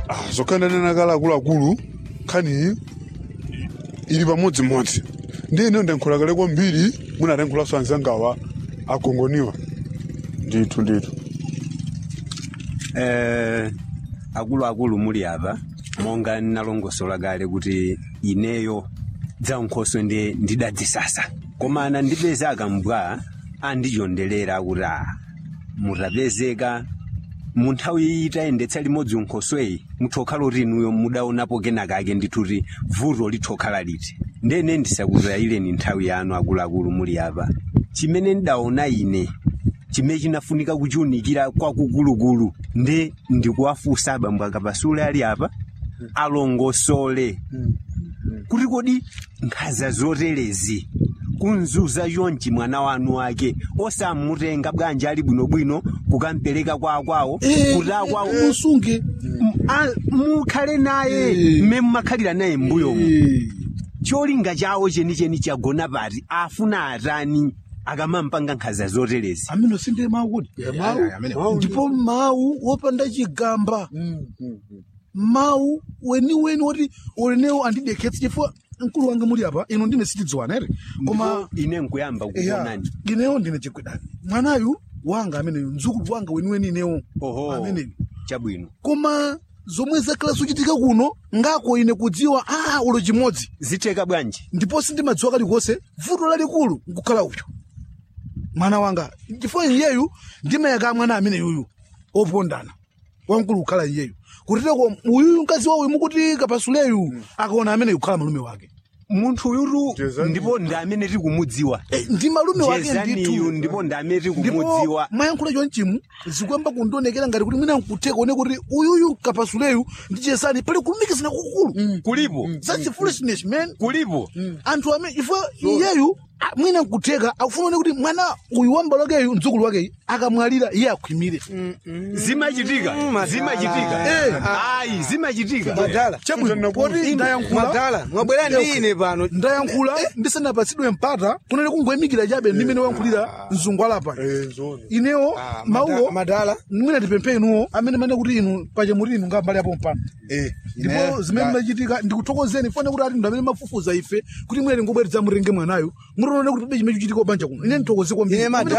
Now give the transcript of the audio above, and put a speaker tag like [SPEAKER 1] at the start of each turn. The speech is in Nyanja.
[SPEAKER 1] Ah, zokhananena kale akuluakulu nkhaniyi ili pamodzimodzi ndi ine ndankhula kale kwambiri munatenkhulaso anzangawa agongoniwa ndithu ndithu
[SPEAKER 2] eh akuluakulu muli apa monga ndinalongosola kale kuti ineyo dzankhoso ndi ndidadzisasa koma anandipeza akambwa andichondelera kuti a mutapezeka mu nthawi itayendetsa limodzi unkhosweyi muthokhala kuti inuyo mudaonapo kenakake ndithu kuti vuto lithokhala liti ndene ndisakutayireni nthawi yanu akuluakulu muli apa chimene ndidaona ine chimene chinafunika kuchiunikira kwakukulukulu nde ndikuwafunsa abambo akapasule ali apa alongosole kuti kodi nkhaza zoterezi kunzuza chonchi mwana wanu wake osamutenga bwanji ali bwinobwino kukampereka kwa akwawo kuti akwawo
[SPEAKER 3] musunge
[SPEAKER 2] a- mukhale naye mme mmakhalira naye mbuyomu cholinga chawo chenicheni chagona pati afuna atani akamampanga nkhaza zoterezi
[SPEAKER 3] amene sinde mawu kuti mawu ndipo mawu wopanda chigamba mawu weniweni woti ulenewo andidekhetsa chifukwa mkulu wanga muli apa ino ndine sitidziwana ere koma
[SPEAKER 2] ine nkuyamba
[SPEAKER 3] eya
[SPEAKER 2] kukuonani
[SPEAKER 3] ineyo ndine chigwedani mwanayu wanga ameneyo mdzukulu wanga weniweni inewo
[SPEAKER 2] oho
[SPEAKER 3] ameneyo
[SPEAKER 2] chabwino
[SPEAKER 3] koma zomwe zakhala zochitika kuno ngako ine kudziwa a ulo chimodzi
[SPEAKER 2] zitheka bwanji
[SPEAKER 3] ndipo sindimadziwa kalikonse vuto lalikulu nkukhala uyo mwana wanga chifukwa iyeyu ndimayaka mwana amene yuyu opondana wamkulu kukhala iyeyu kutiteko uyuyu mkazi wawo mukuti kapasuleyu akaona amene kukhala malume wake
[SPEAKER 2] munthu uyutu
[SPEAKER 1] Jezani.
[SPEAKER 2] ndipo ndi amene tikumudziwa
[SPEAKER 3] Eh, ndi malume wake
[SPEAKER 2] jezaniyu
[SPEAKER 3] ndithu
[SPEAKER 2] ndipo ndi amene
[SPEAKER 3] ndipo
[SPEAKER 2] tikumudziwa
[SPEAKER 3] mayankhula chonchimu zikuyamba kundionekera ngati kuti mwina nkuteka one kuti uyuyu kapasuleyu ndi chesani pali kulumikizana kukulu
[SPEAKER 2] kulipo
[SPEAKER 3] that's foolishness man
[SPEAKER 2] kulipo
[SPEAKER 3] anthu amene ifo iyeyu a- mwina nkuteka akufuna one kuti mwana uyu wambalo wakeyu mdzukulu wakeyu akamwalira iye akhwimire
[SPEAKER 2] zimachitika zimachitika
[SPEAKER 3] Eh.
[SPEAKER 2] ayi zimachitika
[SPEAKER 4] madala
[SPEAKER 3] chabwino poti ndayankhula
[SPEAKER 4] madala mwabwera ndi ine pano
[SPEAKER 3] ndayankhula ndisanapatsidwe mpata kunene kungoyimikira chabe ndimene wankhulira mzungwala pano
[SPEAKER 1] Eh, zona.
[SPEAKER 3] inewo
[SPEAKER 4] Ah,
[SPEAKER 3] mawuwo
[SPEAKER 4] mada- madala
[SPEAKER 3] mwina tipemphe inuwo amene mane kuti inu pachemuti inu ngambali apo mpano
[SPEAKER 4] eh
[SPEAKER 3] ndipo zimene machitika ndikuthokozeni fone kuti ati ndo amene mafufuza ife kuti mwere ngobweretsa murenge mwanayo murione kuti pebe chimene chichitika banja kuno ine ndithokoze kwambiri
[SPEAKER 4] Ine madala-